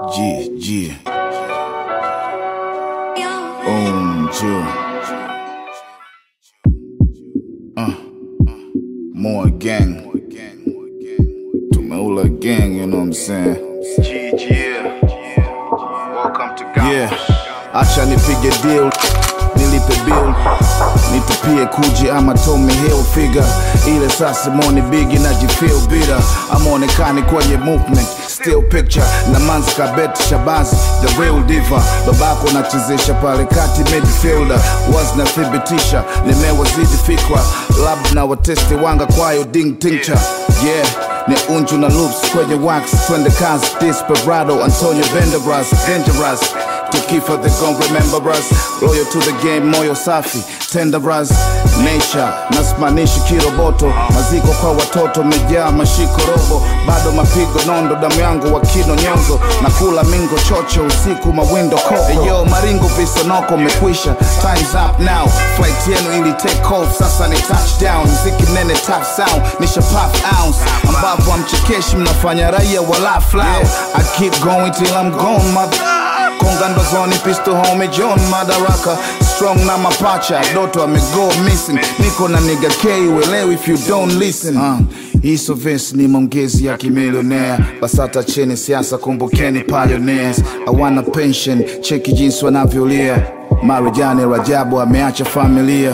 Yeah, yeah. Um, Joe. Uh, more gang. Tumeula gang, you know what I'm saying? Welcome to Ghana. Yeah, acha nipige deal, nilipe bill, nitupie kuji ama Tommy Hilfiger, ile saa Simoni Bigi najifeel bitter, amaonekani kwenye movement still picture na Manzi Kabet Shabazi the real diva, babako nachezesha pale kati midfielder, was nathibitisha nimewazidi fikra, lab na watesti wanga kwayo ding tincture yeah ni unju na loops kwenye wax twende kazi desperado antonio venderas dangerous tukifa they gon remember us loyal to the game moyo safi tenderas nature nasimanishi kiroboto maziko kwa watoto mejaa mashiko robo bado mapigo nondo damu yangu wakino nyonzo na kula mingo chocho usiku mawindo koko yo maringo visonoko mekwisha times up now flight yenu ili take off sasa ni touchdown mziki nene top sound nisha pop ounce ambapo amchekeshi mnafanya raia wala flow I keep going till I'm gone mother konga ndozoni pistol home john madaraka strong na mapacha doto amego missing niko na nigga k uelewi if you don't listen uh, hiso verse ni maongezi ya kimilionea basata cheni siasa kumbukeni pioneers awana pension cheki jinsi wanavyolia marijani rajabu ameacha familia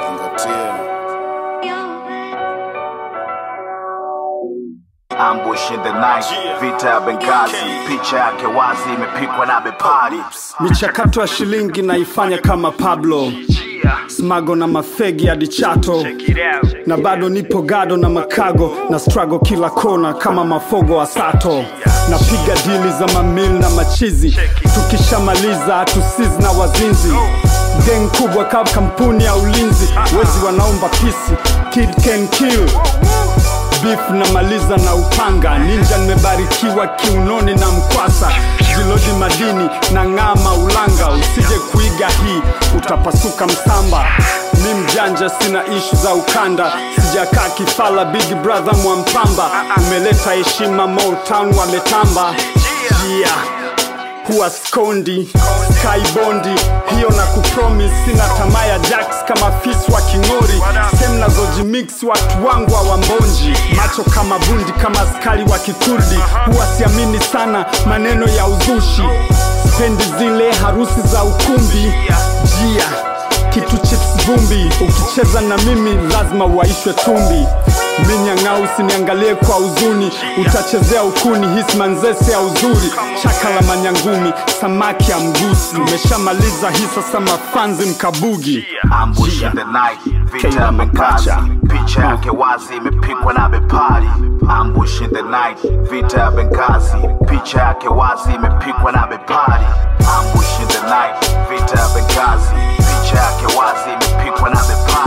Ambush in the night, vita ya Benghazi, picha yake wazi imepikwa na bepari. michakato ya shilingi naifanya kama pablo smago na mafegi hadi chato na bado nipo gado na makago na strago kila kona kama mafogo wa sato napiga dili za mamil na machizi tukishamaliza hatusizi na wazinzi geng kubwa kama kampuni ya ulinzi wezi wanaomba pisi kid can kill beef namaliza na upanga ninja nimebarikiwa kiunoni na mkwasa jilodi madini na ng'ama ulanga usije kuiga hii utapasuka msamba mi mjanja sina ishu za ukanda sijakaa kifala big brother mwampamba umeleta heshima motown wametamba yeah huwa skondi skybondi hiyo na kupromis sina tamaa ya jacks kama fis wa king'ori sem nazojimix watu wangu wa wambonji macho kama bundi kama askari wa kikurdi huwa siamini sana maneno ya uzushi spendi zile harusi za ukumbi jia kitu chips vumbi ukicheza na mimi lazima uwaishwe tumbi minyang'au usiniangalie kwa huzuni utachezea ukuni hismanzese ya uzuri chaka la manyangumi samaki ya mgusi umeshamaliza hii sasa mafanzi mkabugi Ambush in the night, vita ya Kila Benghazi, mapacha. picha yake wazi imepikwa na bepari. Ambush in the night, vita ya Benghazi, picha yake wazi imepikwa na bepari. Ambush in the night, vita ya Benghazi, picha yake wazi imepikwa na bepari.